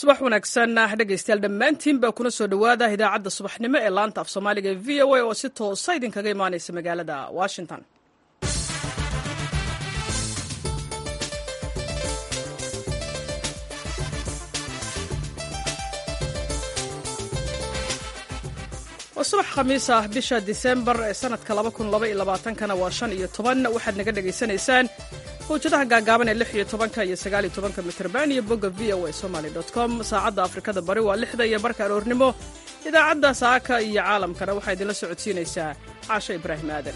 subax wanaagsan dhegaystayaal dhammaantiinba kuna soo dhowaada idaacadda subaxnimo ee laanta af soomaaliga ee v o a oo si toosa idinkaga imaanaysa magaalada washington waa subax khamiis ah bisha disembar ee sanadka kana waa shan iyo toban waxaad naga dhegaysanaysaan hawjadaha gaagaaban ee lix iyo tobanka iyo sagaal iyo tobanka mitrban iyo bogga v o a somaly com saacadda afrikada bari waa lixda iyo barka aroornimo idaacadda saaka iyo caalamkana waxaa idinla socodsiinaysaa caasho ibraahim aadan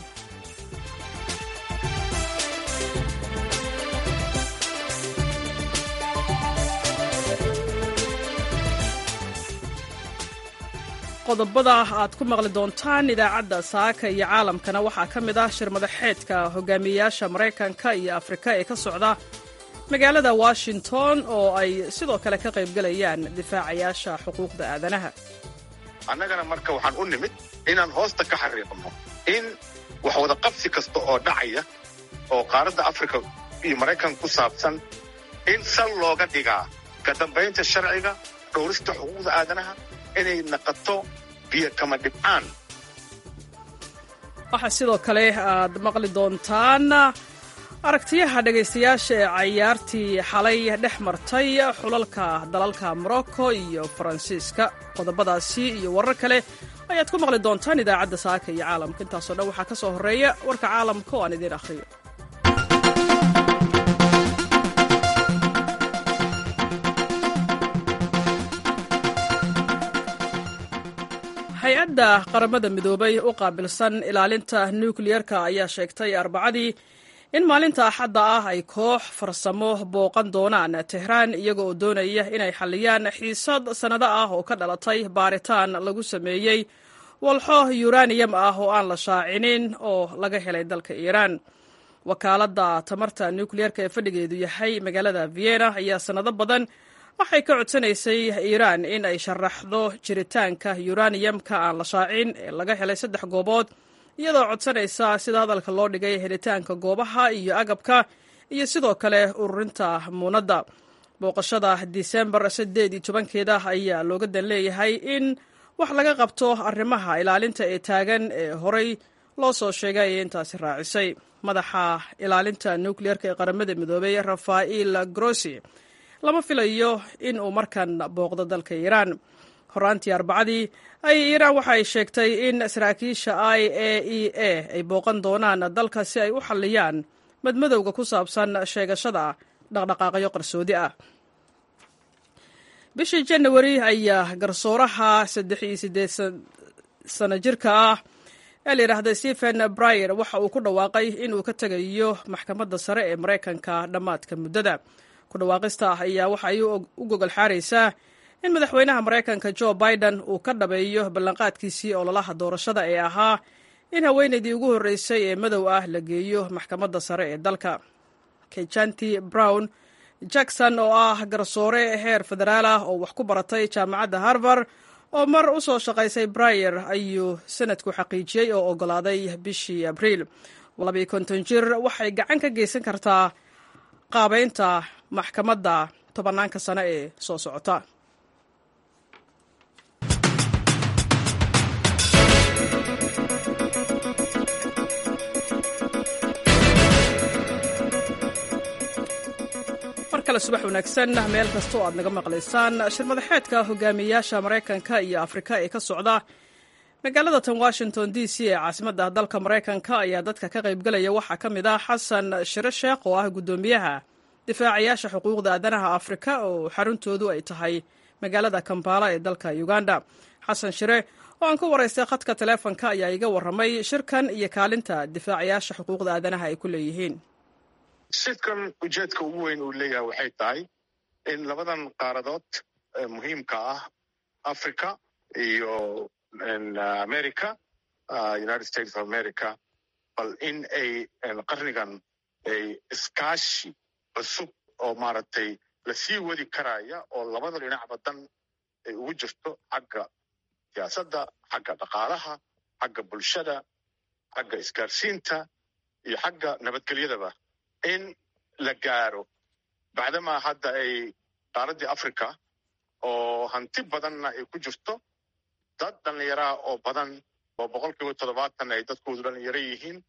qodobada aad ku maqli doontaan idaacadda saaka iyo caalamkana waxaa ka mid ah shir madaxeedka hogaamiyeyaasha maraykanka iyo afrika ee ka socda magaalada washington oo ay sidoo kale ka qaybgalayaan difaacayaasha xuquuqda aadanaha annagana marka waxaan u nimid inaan hoosta ka xariiqno in wax wada qabsi kasta oo dhacaya oo qaaradda afrika iyo maraykanka ku saabsan in sal looga dhigaa ka dambaynta sharciga dhowrista xuquuqda aadanaha inay naqato biyo kama dhibcaan waxaa sidoo kale aad maqli doontaan aragtiyaha dhegaystayaasha ee cayaartii xalay dhex martay xulalka dalalka morocco iyo faransiiska qodobadaasi iyo warar kale ayaad ku maqli doontaan idaacadda saaka iyo caalamka intaasoo dhan waxaa ka soo horreeya warka caalamka oo aan idiin akhriyo hay-adda qaramada midoobay u qaabilsan ilaalinta nukliyerka ayaa sheegtay arbacadii in maalinta axadda ah ay koox farsamo booqan doonaan tehraan iyaga oo doonaya inay xalliyaan xiisad sannado ah oo ka dhalatay baaritaan lagu sameeyey walxo yuraniyam ah oo aan la shaacinin oo laga helay dalka iiraan wakaaladda tamarta nukliyerka ee fadhigeedu yahay magaalada vienna ayaa sannado badan waxay ka codsanaysay iiraan in ay sharaxdo jiritaanka yuraniyamka aan la shaacin ee laga helay saddex goobood iyadoo codsanaysa sida hadalka loo dhigay helitaanka goobaha iyo agabka iyo sidoo kale ururinta muunadda booqashada disembar siddeed iyo tobankeeda ayaa looga dan leeyahay in wax laga qabto arrimaha ilaalinta ee taagan ee horey loo soo sheegay ee intaasi raacisay madaxa ilaalinta nukliyerka ee qaramada midoobay rafael grossi lama filayo in uu markan booqdo dalka iiraan horaantii arbacadii ay iiraan waxa ay sheegtay in saraakiisha i a e a ay booqan doonaan dalka si ay u xalliyaan madmadowga ku saabsan sheegashada dhaqdhaqaaqyo qarsoodi ah bishii janawari ayaa garsooraha saddex iyo siddeed sano jirka ah ee la yidhaahda stephen bryer waxa uu ku dhawaaqay in uu ka tegayo maxkamadda sare ee maraykanka dhammaadka muddada ku dhawaaqista ah ayaa waxa ay u gogol xaaraysaa in madaxweynaha maraykanka jo biden uu ka dhabeeyo ballanqaadkiisii ololaha doorashada ee ahaa in haweenaydii ugu horreysay ee madow ah la geeyo maxkamadda sare ee dalka kejanti brown jackson oo ah garsoore heer federaal ah oo wax ku baratay jaamacadda harvard oo mar u soo shaqaysay brayer ayuu sanadku xaqiijiyey oo oggolaaday bishii abriil labiyo konton jir waxay gacan ka geysan kartaa qaabaynta maxkamadda tobanaanka sano ee soo socota mar kale subax wanaagsan meel kasta oo aad naga maqlaysaan shir madaxeedka hogaamiyeyaasha maraykanka iyo afrika ee ka socda magaalada tan washington d c ee caasimadda dalka maraykanka ayaa dadka ka qaybgalaya waxaa ka mid ah xasan shire sheekh oo ah guddoomiyaha difaacayaasha xuquuqda aadanaha afrika oo xaruntoodu ay tahay magaalada kampala ee dalka uganda xasan shire oo aan ku waraystay khadka taleefonka ayaa iga warramay shirkan iyo kaalinta difaacayaasha xuquuqda aadanaha ay ku leeyihiin shirkan ujeedka ugu weyn uu leeyahay waxay tahay in labadan qaaradood muhiimka ah africa iyo america united states of america bal in ay qarnigan ay iskaashi cusub oo maaragtay lasii wadi karaya oo labada dhinacba dan ay ugu jirto xagga siyaasadda xagga dhaqaalaha xagga bulshada xagga isgaarsiinta iyo xagga nabadgelyadaba in la gaaro bacdamaa hadda ay qaaraddii africa oo hanti badanna ay ku jirto dad dhallinyaraha oo badan oo boqol kiiba toddobaatan ay dadkoodu dhallinyaro yihiin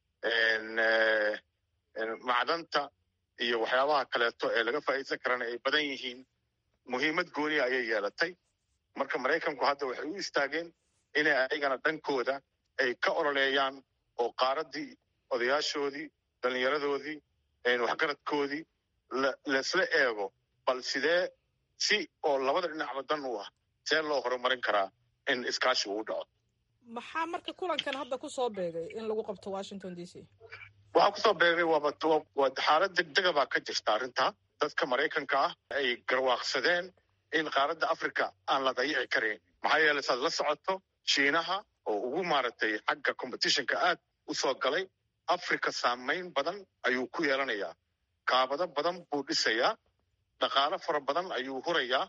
macdanta iyo waxyaabaha kaleeto ee laga faa'iidsan karana ay badan yihiin muhiimad gooniya ayay yeelatay marka maraykanku hadda waxay u istaageen inay ayagana dhankooda ay ka ololeeyaan oo qaaraddii odayaashoodii dhallinyaradoodii waxgaradkoodii laisla eego bal sidee si oo labada dhinacba dan u ah see loo horumarin karaa in iskaashi uu dhaco maxaa marka kulankan hadda ku soo beegay in lagu qabto washington d c waxaa kusoo beegay waaba xaalad degdega baa ka jirta arrintaa dadka maraykanka ah ay garwaaqsadeen in qaaradda africa aan la dayici karayn maxaa yeele saad la socoto shiinaha oo ugu maaragtay xagga competitionka aad u soo galay africa saamayn badan ayuu ku yeelanayaa kaabado badan buu dhisayaa dhaqaalo fara badan ayuu hurayaa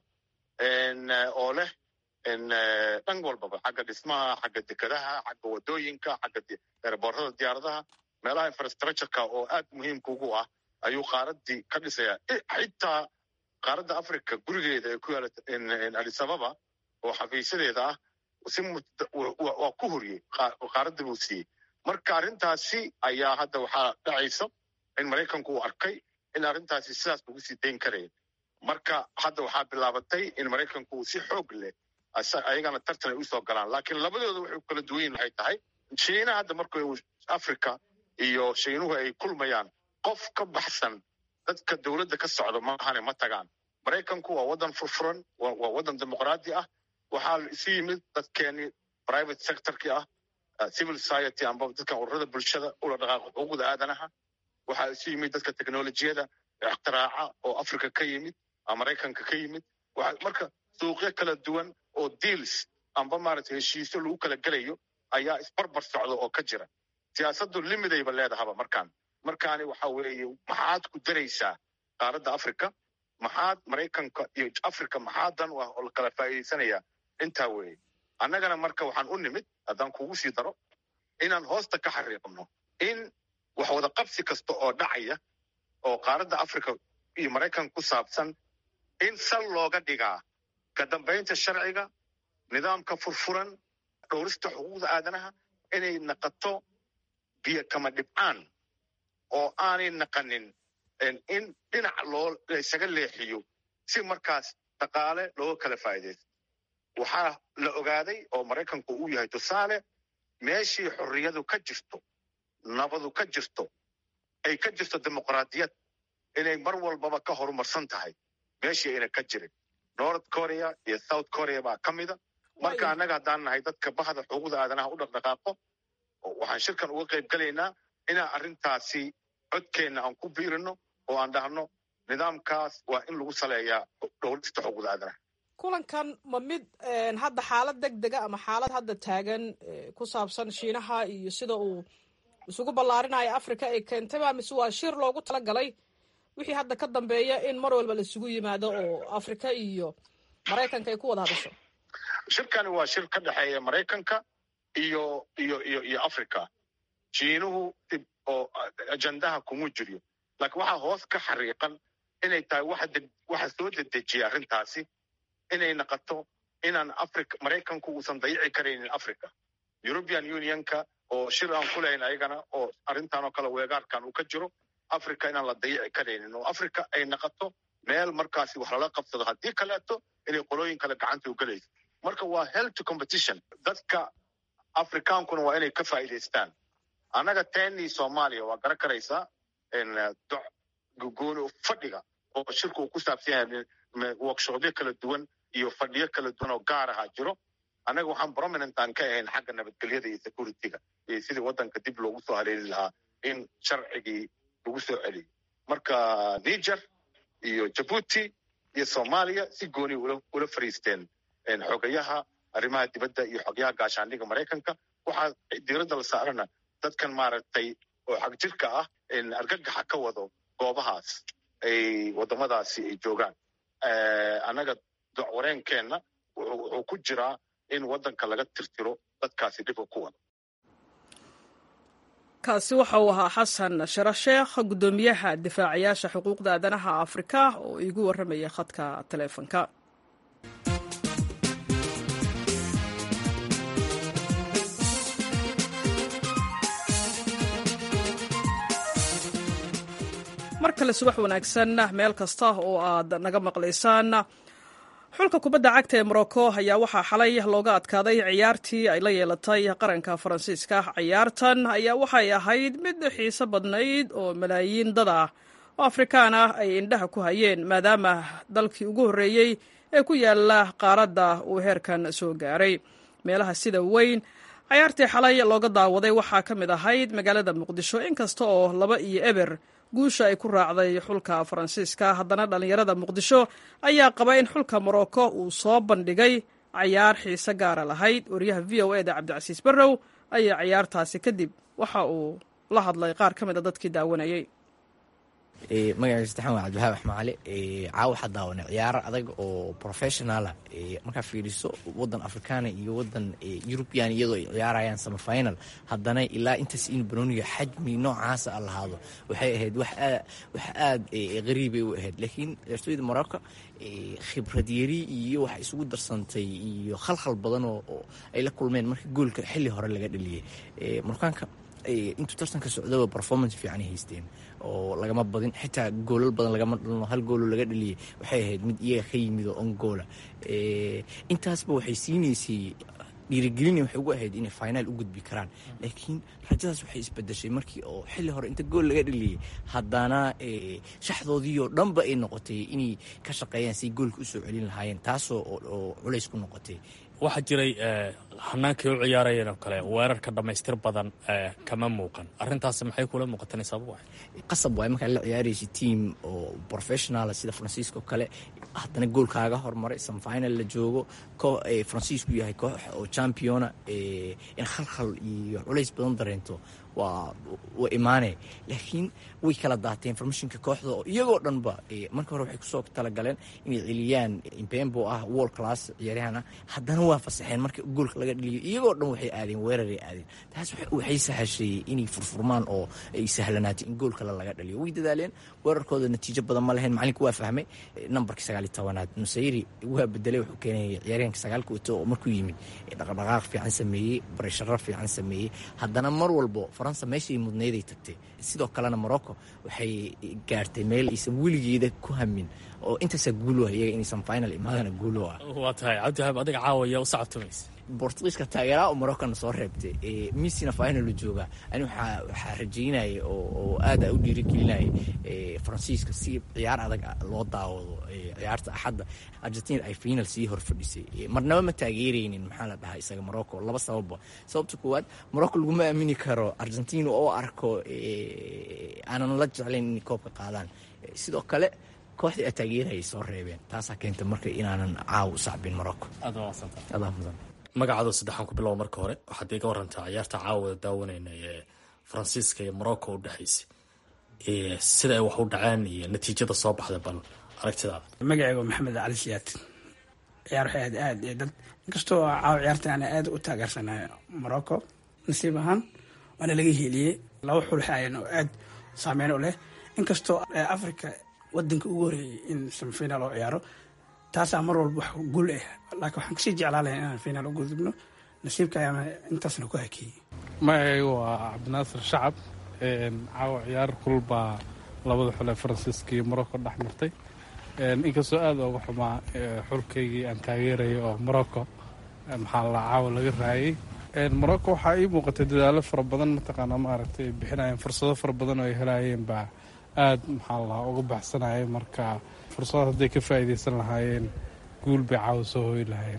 oo leh dhan walbaba xagga dhismaha xagga dekadaha xagga wadooyinka xagga eeraboorada diyaaradaha meelaha infrastructureka oo aad muhiimka ugu ah ayuu qaaraddii ka dhisayaa xitaa qaaradda africa gurigeeda ee ku yaala adisababa oo xafiisyadeeda ah si waa ku horiyey qaaradda buu siiyey marka arrintaasi ayaa hadda waxaa dhacaysa in maraykanku uu arkay in arrintaasi sidaas lagu sii dayn karaya marka hadda waxaa bilaabatay in maraykanku uu si xoog leh ayagana tartan ay usoo galaan laakiin labadooda waxay kala duwan yihin waxay tahay shiina hadda marka africa iyo shiinuhu ay kulmayaan qof ka baxsan dadka dowladda ka socda maahane ma tagaan maraykanku waa waddan furfuran waa waddan dimuqraadi ah waxaa isu yimid dadkeenii private sectorkii ah civil society amba dadkan ururada bulshada ula dhaqaaqa xuquuqda aadanaha waxaa isu yimid dadka teknolojiyada iktiraaca oo africa ka yimid maraykanka ka yimid marka suuqyo kala duwan oo deals amba maaragtay heshiisyo lagu kala gelayo ayaa isbarbar socda oo ka jira siyaasaddu limidayba leedahaba markaan markaani waxa weeye maxaad ku daraysaa qaaradda africa maxaad maraykanka iyo africa maxaa dan u ah oo la kala faa'iidaysanaya intaa weeye annagana marka waxaan u nimid haddaan kugu sii daro inaan hoosta ka xariiqno in wax wada qabsi kasta oo dhacaya oo qaaradda africa iyo maraykanka ku saabsan in sal looga dhigaa ka dambaynta sharciga nidaamka furfuran dhowrista xuquuqda aadanaha inay naqato biyo kama dhibcaan oo aanay naqanin in dhinac loo laysaga leexiyo si markaas dhaqaale looga kala faa'iidaysto waxaa la ogaaday oo maraykanku uu yahay tusaale meeshii xorriyadu ka jirto nabadu ka jirto ay ka jirto dimuqraadiyad inay mar walbaba ka horumarsan tahay meeshii ayna ka jirin north korea iyo south korea baa ka mida marka annaga haddaan nahay dadka bahda xuquuqda aadanaha u dhaqdhaqaaqo waxaan shirkan uga qayb gelaynaa inaan arrintaasi codkeenna aan ku biirino oo aan dhahno nidaamkaas waa in lagu saleeyaa dhowrista xuquuqda aadanaha kulankan ma mid hadda xaalad deg dega ama xaalad hadda taagan ku saabsan shiinaha iyo sida uu isugu ballaarinayo africa ay keentayba mise waa shir loogu talagalay wixii hadda ka dambeeya in mar walba laisugu yimaado oo africa iyo maraykanka ay ku wada hadasho shirkani waa shir ka dhexeeya maraykanka iyo iyo iyo iyo africa shiinuhu oo ajendaha kuma jiryo laakiin waxaa hoos ka xariiqan inay tahay waxa soo dedejiya arrintaasi inay naqato inaan africa maraykanku uusan dayici karaynin africa european unionka oo shir aan ku lahayn ayagana oo arrintan oo kale weegaarkan uu ka jiro africa inaan la dayici karaynin oo africa ay naqato meel markaasi wax lala qabsado haddii kaleeto inay qolooyin kale gacanta u gelayso marka waa health competition dadka afrikaankuna waa inay ka faa'iidaystaan annaga teni soomaaliya waa garan karaysaa gooni fadhiga oo shirku uu ku saabsan yahay workshopyo kala duwan iyo fadhiyo kala duwan oo gaar aha jiro annaga waxaan prominent aan ka ahayn xagga nabadgelyada iyo securityga iyo sidii waddanka dib loogu soo haleeli lahaa in sharcigii lagu soo celiyo marka niger iyo jabuuti iyo soomaaliya si gooni ula fariisteen xogayaha arrimaha dibadda iyo xogyaha gaashaandhiga maraykanka waxaa diiradda la saarana dadkan maaragtay oo xagjirka ah argagaxa ka wado goobahaas ay waddamadaasi ay joogaan annaga wareenkeenna wuxuu ku jiraa in waddanka laga tirtiro dadkaasi dhibka ku wada kaasi waxa uu ahaa xasan shara sheekh guddoomiyaha difaacayaasha xuquuqda aadanaha afrika oo iigu warramaya khadka taleefonka mar kale subax wanaagsan meel kasta oo aad naga maqlaysaan xulka kubadda cagta ee morocco ayaa waxaa xalay looga adkaaday ciyaartii ay la yeelatay qaranka faransiiska ciyaartan ayaa waxay ahayd mid xiiso badnayd oo malaayiin dad ah oo afrikaan ah ay indhaha ku hayeen maadaama dalkii ugu horreeyey ee ku yaala qaaradda uu heerkan soo gaaray meelaha sida weyn cayaartii xalay looga daawaday waxaa ka mid ahayd magaalada muqdisho inkasta oo laba iyo eber guusha ay ku raacday xulka faransiiska haddana dhallinyarada muqdisho ayaa qaba in xulka morocco uu soo bandhigay cayaar xiise gaara lahayd wariyaha v o eda cabdicasiis barrow ayaa cayaartaasi kadib waxa uu la hadlay qaar ka mid a dadkii daawanayay magaciisa saxan waa cabdiwahaab axmaale caawa waxaa daawanay ciyaaro adag oo professionala markaa fiiriso wadan afrikaana iyo wadan eurubian iyadoo ay ciyaarayaan samafinal haddana ilaa intaas in banoniga xajmi noocaasa a lahaado waxay ahayd wax aad qariibay u ahayd laakiin ciyaartooyda morocco khibrad yari iyo waxa isugu darsantay iyo khalkhal badan oo ay la kulmeen marka goolka xilli hore laga dhaliyay markaanka intuu tartanka socdaba performance fiican ay haysteen oo lagama badin xitaa goolal badan lagama dhalno hal goolo laga dhaliyay waxay ahayd mid iyaga ka yimid oo on goola intaasba waxay siinaysay dhiirigelina waxay ugu ahayd inay finaal u gudbi karaan laakiin rajadaas waxay isbedeshay markii oo xilli hore inta gool laga dhaliyay haddana shaxdoodiioo dhanba ay noqotay inay ka shaqeeyaan say goolka usoo celin lahaayeen taasoo oo culays ku noqotay waxaa jiray hanaankii u ciyaarayeen oo kale weerarka dhammaystir badan kama muuqan arrintaasi maxay kula muuqatan sabab waay qasab waay markaa la ciyaaraysa team oo professionala sida faransiiska oo kale haddana goolkaaga hormaray samfinal la joogo faransiisku yahay koox oo championa in khalkhal iyo culays badan dareento waa waa imaane laakiin way kala daateen informationka kooxda oo iyagoo dhanba marka hore waxay kusoo talagaleen inay celiyaan impembo ah world class ciyaaryahan ah haddana waa fasaxeen marka goolka laga dhaliyo iyagoo dhan waxay aadeen weeraray aadeen taas waxay sahashay inay furfurmaan oo ay sahlanaatay in goolkale laga dhaliyo way dadaaleen weerarkooda natiijo badan ma lahayn macalinku waa fahmay nambarkii sagaali tobanaad nusayri waa bedelay wuxuu keenayay ciyaaryahanka sagaalka wato oo markuu yimid dhaqdhaqaaq fiican sameeyey barasharo fiican sameeyey haddana mar walbo faransa meeshay mudnayday tagtay sidoo kalena morocco waxay gaartay meel aysan weligeeda ku hamin oo intaasaa guulo ah iyaga inaysan final imaadana guulo ah waa tahay cabdiwahaab adiga caawaya u sacabtumaysa bortugiiska taageeraha oo morocana soo reebtay missina finalu jooga ani waxaa rajaynaya oo aada u dhiirigelinaya faransiiska si ciyaar adag loo daawado ciyaarta axadda argentina ay final sii hor fadhisay marnaba ma taageereynin maxaa la dhahaa isaga morocco laba sababba sababta koowaad morocco laguma aamini karo argentina oo arko aanan la jeclayn inay koobka qaadaan sidoo kale kooxdii a taageerayay soo reebeen taasaa keenta marka inaanan caaw u sacbin morocco adaa mudan magacaado saddexaan ku bilowa marka hore waxaad iga warantaa ciyaarta caawada daawanayna ee faransiiska iyo morocco u dhexaysay sida ay wax u dhaceen iyo natiijada soo baxday bal aragtidaada magacayga maxamed cali siyaad ciyaar waxay ahayd aad iyo dad inkastoo caawa ciyaarta aan aad u taageersanayo morocco nasiib ahaan waana laga heliyey laba xul waxay ahayn oo aad saameyn u leh inkastoo africa wadanka ugu horeeyay in samfinaal oo ciyaaro taasaa mar walba wax guul ah laakiin waxaan kasii jeclaa lahay inaan finaal u gudubno nasiibka ayaana intaasna ku hakeeyey magacayga waa cabdinaasir shacab caawa ciyaar kulbaa labada xul ee faransiiska iyo morocco dhex martay inkastoo aada uga xumaa xulkaygii aan taageerayay oo morocco maxaa la caawa laga raayay morocco waxaa ii muuqatay dadaalo fara badan mataqaanaa maaragtay ay bixinayeen fursado fara badan oo ay helaayeen baa aada maxaa la uga baxsanayay marka fursadaas hadday ka faa'iidaysan lahaayeen guul bay caawa soo hoyi lahaayeen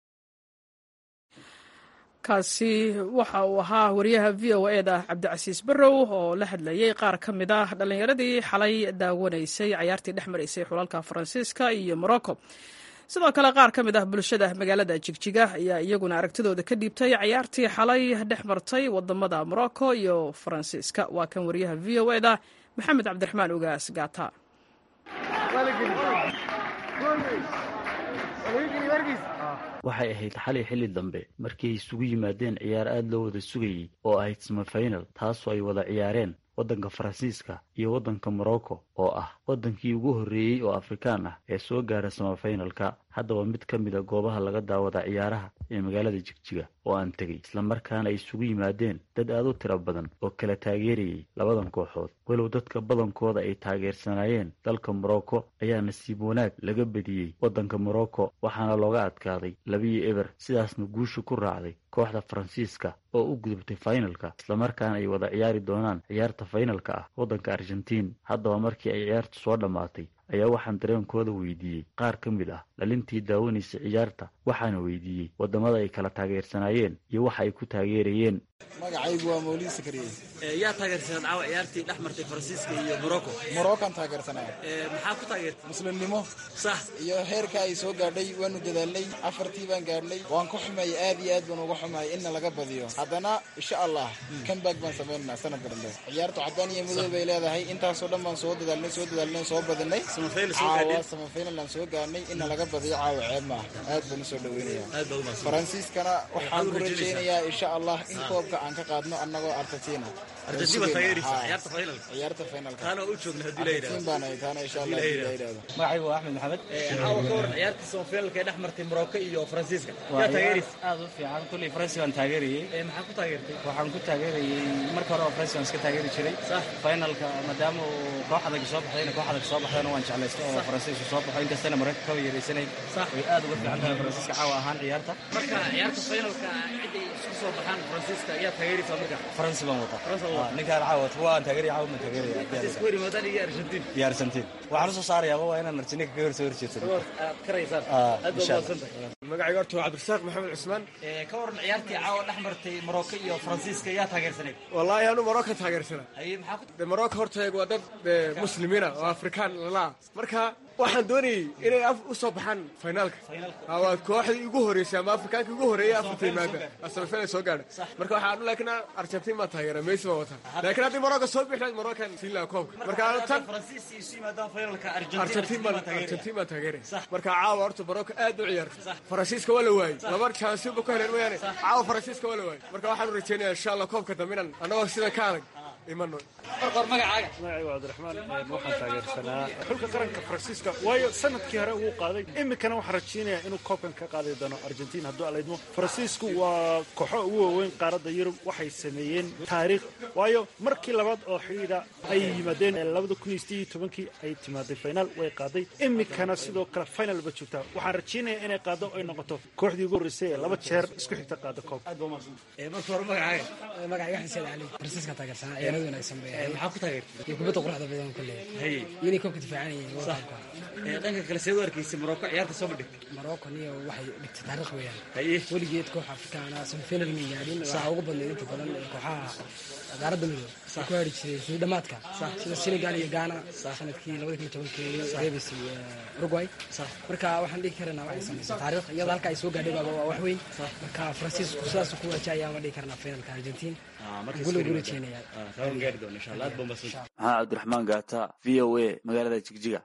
kaasi waxa uu ahaa wariyaha v o eda cabdicasiis barrow oo la hadlayay qaar ka mid ah dhallinyaradii xalay daawanaysay cayaartii dhex maraysay xulalka faransiiska iyo morocco sidoo kale qaar ka mid ah bulshada magaalada jigjiga ayaa iyaguna aragtidooda ka dhiibtay cayaartii xalay dhex martay wadamada morocco iyo faransiiska waa kan wariyaha v o eda maxamed cabdiraxmaan ugaas gaata waxay ahayd xalay xilli dambe markii ay isugu yimaadeen ciyaar aad loo wada sugayey oo ahayd samafinal taasoo ay wada ciyaareen waddanka faransiiska iyo waddanka morocco oo ah waddankii ugu horreeyey oo afrikaan ah ee soo gaara samafinalka haddaba mid ka mid a goobaha laga daawada ciyaaraha ee magaalada jigjiga oo aan tegey islamarkaana ay isugu yimaadeen dad aad u tiro badan oo kala taageerayay labadan kooxood walow dadka badankooda ay taageersanaayeen dalka morocco ayaa nasiib wanaag laga bediyey waddanka morocco waxaana looga adkaaday labiyo eber sidaasna guusha ku raacday kooxda faransiiska oo u gudubtay fainalka islamarkaana ay wada ciyaari doonaan ciyaarta fainalka ah waddanka argentiin haddaba markii ay ciyaartu soo dhammaatay ayaa waxaan dareenkooda weydiiyey qaar ka mid ah dhalintii daawanaysa ciyaarta waxaana weydiiyey waddamada ay kala taageersanaayeen iyo waxa ay ku taageerayeen magacaygu waa mawlid sakariye yaa taageersanad caawa ciyaartii dhex martay faransiiska iyo morocco moroccan taageersanaa maxaa ku taageertay muslimnimo sax iyo heerka ay soo gaadhay waanu dadaalnay afartii baan gaadhnay waan ku xumeeyay aad iyo aad baan uga xumahay inna laga badiyo haddana insha allah comeback baan samaynanaa sanadka dambe ciyaartu caddaan iyo madow bay leedahay intaasoo dhan baan soo dadaalnay soo dadaalnay soo badinay caawa samafinal aan soo gaadhnay inna laga badiyo caawa ceeb maaha aad baan usoo dhaweynaya faransiiskana waxaan ku rajaynayaa insha allah in koobka aan ka qaadno annagoo argentina ciyaarta finalkaargentin baan ahay taana insha allah hadii la yidhahdo magacaygu waa axmed maxamed caawa ka waran ciyaartii samafinalka ee dhex martay morocco iyo faransiiska yaa taageeraysa aad u fiican kulley faransi baan taageerayey maxaa ku taageertay waxaan ku taageerayey marka hore oo faransi baan iska taageeri jiray finalka maadaama uu koox adag soo baxdayna koox adag soo baxdayna waan jeclaysta oo faransiisku soo baxo inkastana maraykanka kaba yaraysanay way aad uga fiican tahay faransiiska caawa ahaan ciyaarta marka ciyaarta finalka ciday isku soo baxaan faransiiska yaa taageeraysa marka faransi baan wata ninkaan caawa waan taageeraya caawa ma taageeraya isku hor yimaadaan iyo argentin iyo argentin waxaan usoo saarayaa waa inaan argentina kaga horsoo horjeedsano aad karaysaan aad baa mahadsantahay magacayga horta waa cabdirasaaq maxamed cusmaan ka waran ciyaartii caawa dhex martay morocco iyo faransiiska yaa taageersanay wallaahi anu morocco taageersana haye maxaa ku de morocco horta waa dad muslimiina oo afrikaan lalaa marka waxaan doonayay inay u soo baxaan finaalka waa kooxdii ugu horeysay ama afrikaanka ugu horeeyay afarta yimaada samifinal soo gaadha marka waxaan laakiin argentin baa taageera messi baa wata laakiin haddii morocco soo bixi lahayd moroccan siin lahaa koobka marka tan argentin baan argentin baan taageeray marka caawa horta morocco aad u ciyaartay faransiiska waa la waayey laba jansiba ku heleen mooyaane caawa faransiiska waa la waayey marka waxaan u rajeynayaa insha allah koobka dambe inaan annagoo sidan ka adag imano marqor magacaaga magacaygu cabdiraxmaan waxaan taageersanaa xulka qaranka faransiiska waayo sanadkii hore wuu qaaday iminkana waxaan rajeynayaa inuu koobkan ka qaadi doono argentiin hadduu alaydmo faransiisku waa kooxo ugu waaweyn qaaradda yurub waxay sameeyeen taariikh waayo markii labaad oo xidhiidha ay yimaadeen labada kun iyo sideed iyo tobankii ay timaaday finaal way qaaday iminkana sidoo kale final ba joogtaa waxaan rajeynayaa inay qaado ay noqoto kooxdii ugu horreysay ee laba jeer isku xigta qaada koob marka hore magacaaga magacayga xasan cali faransiiska taageersanaa ciyaarada wanaagsan bay maxaa ku taageertay iyo kubadda quruxda badan kulle haye inay koobka difaacanayeen koobka dhanka kale see u arkaysay morocco ciyaarta soo bandhigtay morocco niyo waxay dhigtay taariikh weeyaan haye weligeed koox afrikaana semifinal ma gaadhin waxaa ugu badnayd inta badan kooxaha qaaradda midow ay ku haari jiray suu dhamaadka sida senegal iyo ghana sanadkii labada kun iyo tobankii reebisay uruguay marka waxaan dhihi karanaa waxay samaysay taariikh iyada halka ay soo gaadhay baaba waa wax weyn marka faransiisku sidaas ku waajahaya ma dhihi karnaa finalka argentiin gulo gulo jeenaya maxaa cabdiraxmaan gaata v o a magaalada jigjiga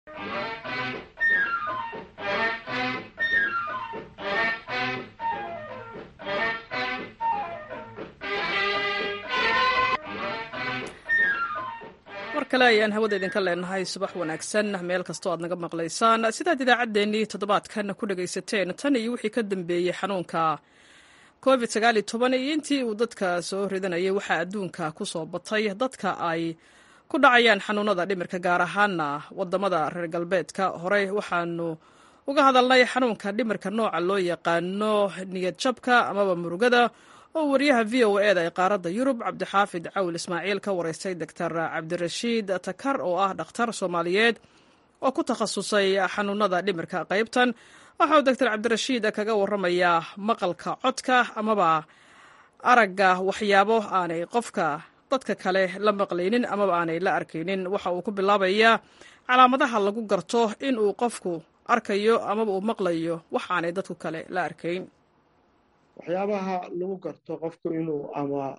mar kale ayaan hawada idinka leenahay subax wanaagsan meel kastoo aad naga maqlaysaan sidaad idaacaddeenii toddobaadkan ku dhagaysateen tan iyo wixii ka dambeeyey xanuunka covid sagaaliyo toban iyo intii uu dadka soo ridanayay waxaa adduunka ku soo batay dadka ay ku dhacayaan xanuunada dhimirka gaar ahaana wadamada reer galbeedka horey waxaanu uga hadalnay xanuunka dhimirka nooca loo yaqaano niyad jabka amaba murugada oo wariyaha v o eda ee qaaradda yurub cabdixaafid cawil ismaaciil ka wareystay doctor cabdirashiid takar oo ah dhakhtar soomaaliyeed oo ku takhasusay xanuunada dhimirka qaybtan waxa uu doctor cabdirashiid kaga waramayaa maqalka codka amaba aragga waxyaabo aanay qofka dadka kale la maqlaynin amaba aanay la arkaynin waxa uu ku bilaabayaa calaamadaha lagu garto in uu qofku arkayo amaba uu maqlayo wax aanay dadku kale la arkayn waxyaabaha lagu garto qofku inuu ama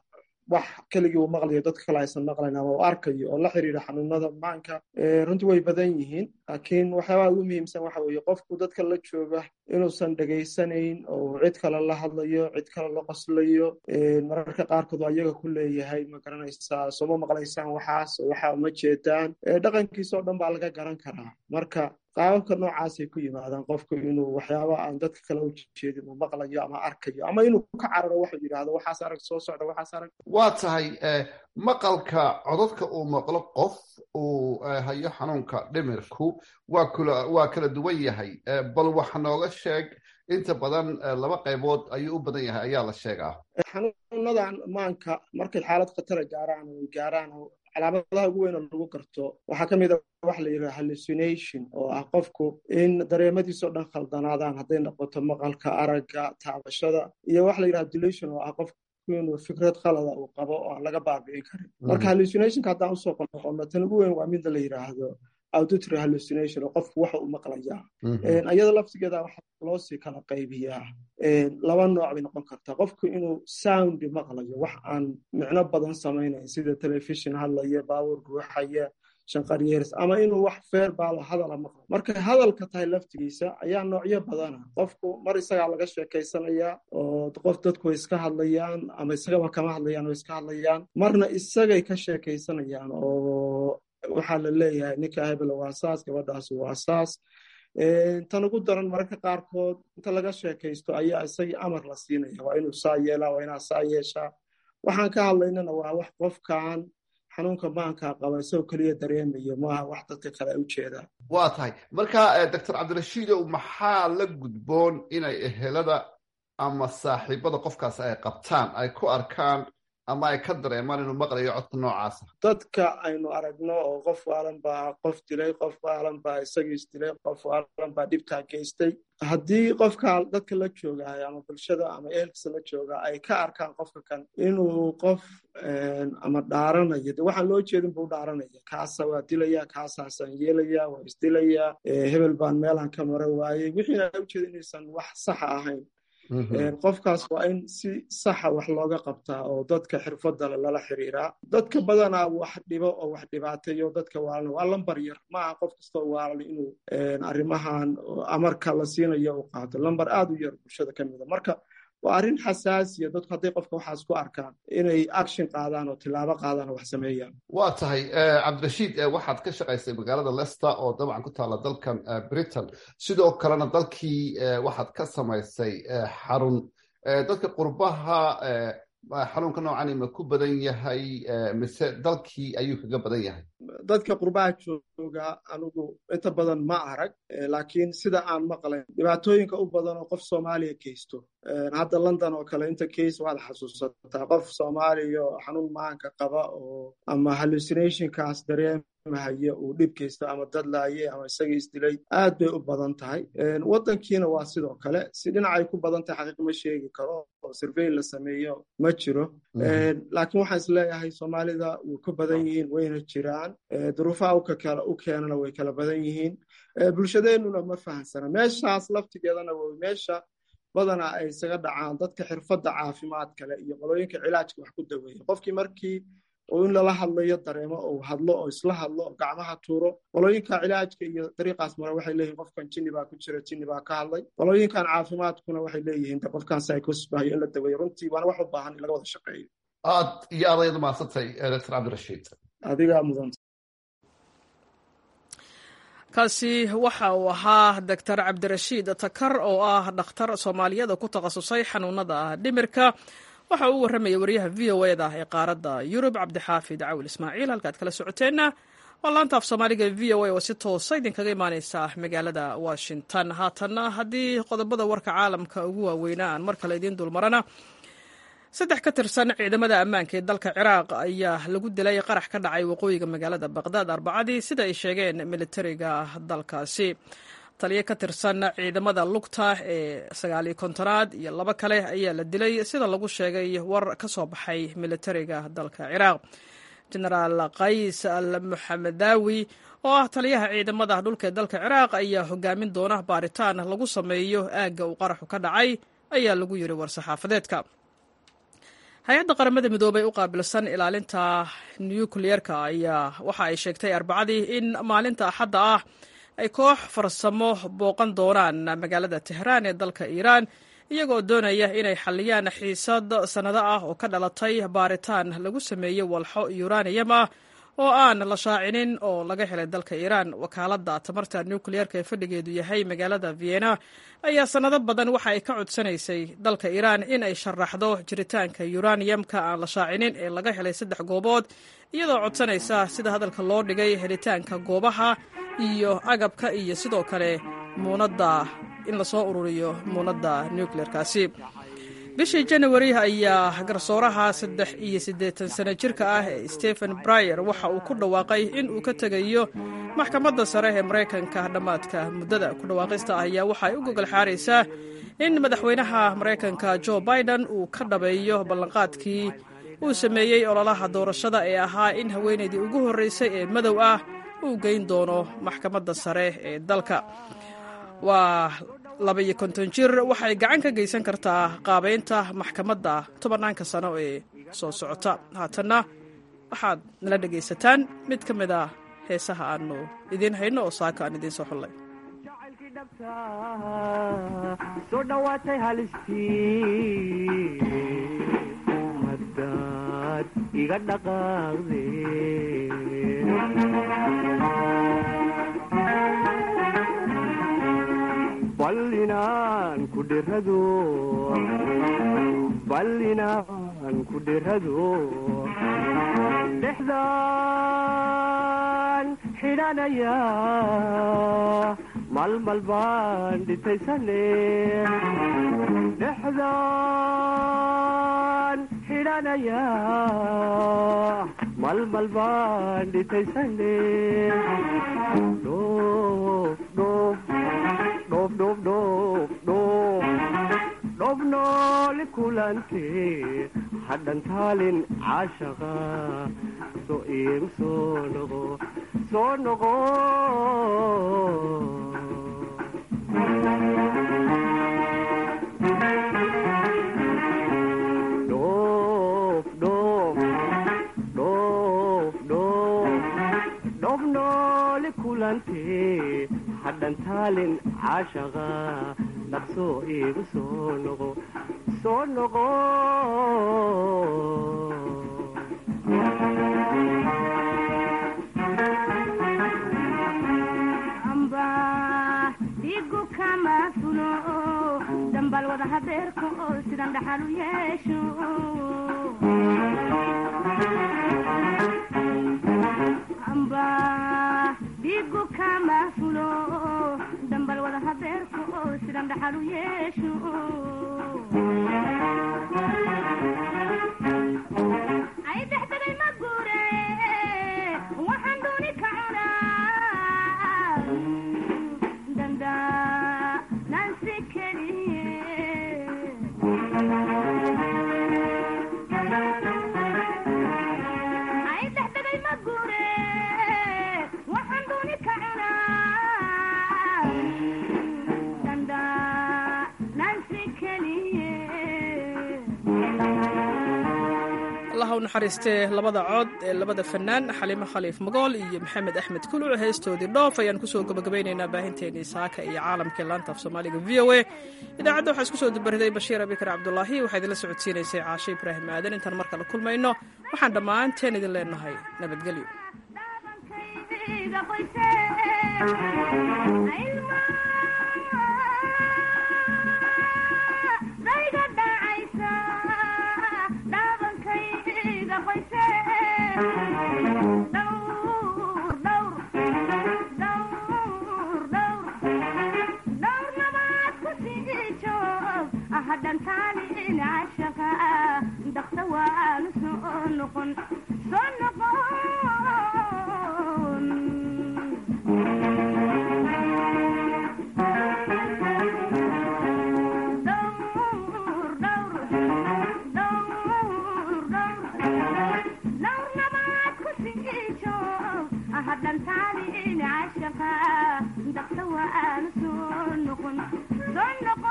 wax keligii uu maqlayo dadka kale aysan maqlayn ama uu arkayo oo la xiriira xanuunada maanka runtii way badan yihiin laakiin waxyaabaha ugu muhiimsan waxa weeye qofku dadka la jooga inuusan dhegaysanayn oo cid kale la hadlayo cid kale la qoslayo mararka qaarkood ayaga ku leeyahay ma garanaysaa sooma maqlaysaan waxaas waxa ma jeedaan dhaqankiisa oo dhan baa laga garan karaa marka qaababka noocaasay ku yimaadaan qofku inuu waxyaaba aan dadka kale u jeedin uu maqlayo ama arkayo ama inuu ka cararo waxuu yidhaahdo waxaas arag soo socda waxaas arag waa tahay maqalka codadka uu maqlo qof uu hayo xanuunka dhimirku waa kula waa kala duwan yahay bal waxa nooga sheeg inta badan laba qaybood ayuu u badan yahay ayaa la sheegaa xanuunadan maanka markay xaalad khatara gaaraan oo gaaraan calaamadaha ugu weyn oo lagu garto waxaa ka mid a waxa la yidhaha hallucination oo ah qofku in dareemadiisao dhan khaldanaadaan hadday noqoto maqalka aragga taabashada iyo waxa la yidhaha delusion oo ah qofku inuu fikrad khalada uu qabo oo aan laga baabi'in karin marka hallucinationka haddaan usoo noqono tan ugu weyn waa midda la yidhaahdo auditory hallucination oo qofku waxa uu maqlayaa iyada laftigeeda waxaa loo sii kala qaybiyaa laba nooc bay noqon kartaa qofku inuu sound maqlayo wax aan micno badan samaynayn sida telefishon hadlaya baabuur guuxaya shanqaryeers ama inuu wax feer baalo hadala maqlo markay hadalka tahay laftigiisa ayaa noocyo badana qofku mar isagaa laga sheekaysanayaa oo qof dadku way iska hadlayaan ama isagaba kama hadlayaan oo iska hadlayaan marna isagay ka sheekaysanayaan oo waxaa la leeyahay ninka hebel waa saas gabadhaas waa saas tan ugu daran mararka qaarkood inta laga sheekaysto ayaa isagii amar la siinaya waa inuu saa yeelaa waa inaa saa yeeshaa waxaan ka hadlaynana waa wax qofkan xanuunka maanka qaba isagoo keliya dareemayo maaha wax dadka kale ay u jeedaan waa tahay marka doctor cabdirashiidow maxaa la gudboon inay ehelada ama saaxiibada qofkaas ay qabtaan ay ku arkaan ama ay ka dareemaan inuu maqlayo codka noocaasa dadka aynu aragno oo qof waalan baa qof dilay qof waalan baa isagii isdilay qof waalan baa dhibtaa geystay haddii qofka dadka la joogaay ama bulshada ama ehelkiisa la jooga ay ka arkaan qofka kan inuu qof ama dhaaranayo de waxaan loo jeedin buu dhaaranaya kaasa waa dilaya kaasaasaan yeelaya waa isdilaya hebel baan meelaan ka mara waayey wixiina u jeeda inaysan wax saxa ahayn qofkaas waa in si saxa wax looga qabtaa oo dadka xirfadale lala xiriiraa dadka badanaa wax dhibo oo wax dhibaateeyo dadka waalan waa lambar yar maaha qof kastoo waalan inuu arrimahan amarka la siinayo u qaato lambar aad u yar bulshada ka mida marka waa arrin xasaasiya dadku hadday qofka waxaas ku arkaan inay action qaadaan oo tilaabo qaadaan oo wax sameeyaan waa tahay cabdirashiid waxaad ka shaqaysay magaalada leicester oo dabcan ku taalla dalkan britain sidoo kalena dalkii waxaad ka samaysay xarun dadka qurbaha xanuunka noocani ma ku badan yahay mise dalkii ayuu kaga badan yahay dadka qurbaha jooga anigu inta badan ma arag laakiin sida aan maqlayn dhibaatooyinka u badan oo qof soomaaliya geysto hadda london oo kale inta case waad xasuusataa qof soomaaliya oo xanuun maanka qaba oo ama hallucinationkaas dareemahayo uu dhib geysto ama dadlaaye ama isaga isdilay aad bay u badan tahay waddankiina waa sidoo kale si dhinacay ku badan tahay xaqiiq ma sheegi karo oo survey la sameeyo ma jiro laakiin waxaan is leeyahay soomaalida way ku badan yihiin wayna jiraan duruufaha u keenana way kala badan yihiin bulshadeennuna ma fahamsana meeshaas laftigeedana way meesha badanaa ay isaga dhacaan dadka xirfadda caafimaad kale iyo qolooyinka cilaajka wax ku daweeya qofkii markii oo in lala hadlayo dareemo oo hadlo oo isla hadlo oo gacmaha tuuro qolooyinka cilaajka iyo dariiqaas mare waxay leeyihin qofkan jinni baa ku jira jinni baa ka hadlay qolooyinkan caafimaadkuna waxay leeyihiin de qofkan psychosbahayo in la daweeyo runtii waana wax u baahan in laga wada shaqeeyo aad iyo aad ayaad umahadsantay doctor cabdirashiid adigaa mudanta kaasi waxa uu ahaa doctor cabdirashiid takar oo ah dhakhtar soomaaliyada ku takhasusay xanuunada dhimirka waxa uu warramaya wariyaha v o eda ee qaaradda yurub cabdixaafid cawil ismaaciil halkaad kala socoteenna waa laanta af soomaaliga v o a oo si toosa idinkaga imaaneysa magaalada washington haatanna haddii qodobada warka caalamka ugu waaweynaa aan mar kale idiin dulmarana saddex ka tirsan ciidamada ammaanka ee dalka ciraaq ayaa lagu dilay qarax ka dhacay waqooyiga magaalada baqdaad arbacadii sida ay sheegeen militariga dalkaasi taliyo ka tirsan ciidamada lugta ee sagaaliyo kontonaad iyo labo kale ayaa la dilay sida lagu sheegay war ka soo baxay militariga dalka ciraaq genaraal qays al muxamedaawi oo ah taliyaha ciidamada dhulka ee dalka ciraaq ayaa hogaamin doona baaritaan lagu sameeyo aagga uu qaraxu ka dhacay ayaa lagu yiri war-saxaafadeedka hay-adda qaramada midoobey u qaabilsan ilaalinta nukliyeerka ayaa waxa ay sheegtay arbacadii in maalinta axadda ah ay koox farsamo booqan doonaan magaalada tehraan ee dalka iiraan iyagoo doonaya inay xalliyaan xiisad sannado ah oo ka dhalatay baaritaan lagu sameeyey walxo yuraniyam ah oo aan la shaacinin oo laga helay dalka iiraan wakaaladda tamarta nukliyeerka ee fadhigeedu yahay magaalada vienna ayaa sannado badan waxa ay ka codsanaysay dalka iiraan in ay sharaxdo jiritaanka yuraniyamka aan la shaacinin ee laga helay saddex goobood iyadoo codsanaysa sida hadalka loo dhigay helitaanka goobaha iyo agabka iyo sidoo kale muunadda in lasoo ururiyo muunadda nukliyeerkaasi bishii janawari ayaa garsooraha saddex iyo siddeetan sano jirka ah ee stephen bryer waxa uu ku dhawaaqay in uu ka tegayo maxkamadda sare ee maraykanka dhammaadka muddada ku dhawaaqista ah ayaa waxa ay u gogol xaaraysaa in madaxweynaha maraykanka jo biden uu ka dhabeeyo ballanqaadkii uu sameeyey ololaha doorashada ee ahaa in haweenaydii ugu horreysay ee madow ah uu geyn doono maxkamadda sare ee dalka waa labaiyo konton jir waxay gacan ka geysan kartaa qaabeynta maxkamadda tobanaanka sano ee soo socota haatanna waxaad nala dhegaysataan mid ka mid a heesaha aanu idiin hayno oo saaka aan idiin soo xullay soo dhawaatay halistii hadaad iga dhaqaaqde ballinaan ku dhirado ballinaan ku dhirado dhexdaan xidhanaya malmal baan dhitaysane dhexdaan xidhanaya malmal baan dhitaysane dhoof dhoof dhoof dhoof dhoof dhoof dhoof nooli kulante hadhan taalin caashaqa soo iigu soo noqo soo noqo dhoof dhoof dhoof dhoof dhoof nooli kulante hadhan taalin caashaqa dhaqsoo iigu soo noqo soo noqo dhigu kama fulo dambal wada habeerka oo sidan dhaxal u yeesho amba dhigu kama fulo dambal wada habeerka oo sidan dhaxal u yeesho ay dexdegay ma guure waxaan dooni ka cunaa danda nansi keliye ay dexdegay ma guure waxaan dooni ka cunaa danda nansi keliye allaha u naxariistee labada cod ee labada fanaan xaliimo khaliif magool iyo maxamed axmed kuluc heestoodii dhoof ayaan kusoo gabagabeynaynaa baahinteenii saaka iyo caalamkii laanta af soomaaliga v o a idaacadda waxaa isku soo dubariday bashiir abikar cabdulaahi waxaa idinla socodsiinaysay caashe ibraahim aadan intaan mar kale kulmayno waxaan dhammaanteen idin leenahay nabadgelyo dayga dhacaysa dhaabankayga qoyse dhowr dhowr dhowr dhowr dhowr nabaad ku sii joog hadhantaalin cashaqa dakta waanu soo noqon soo noqon hadhantaalin cashaqa dakta waanu soo noqon soo noqon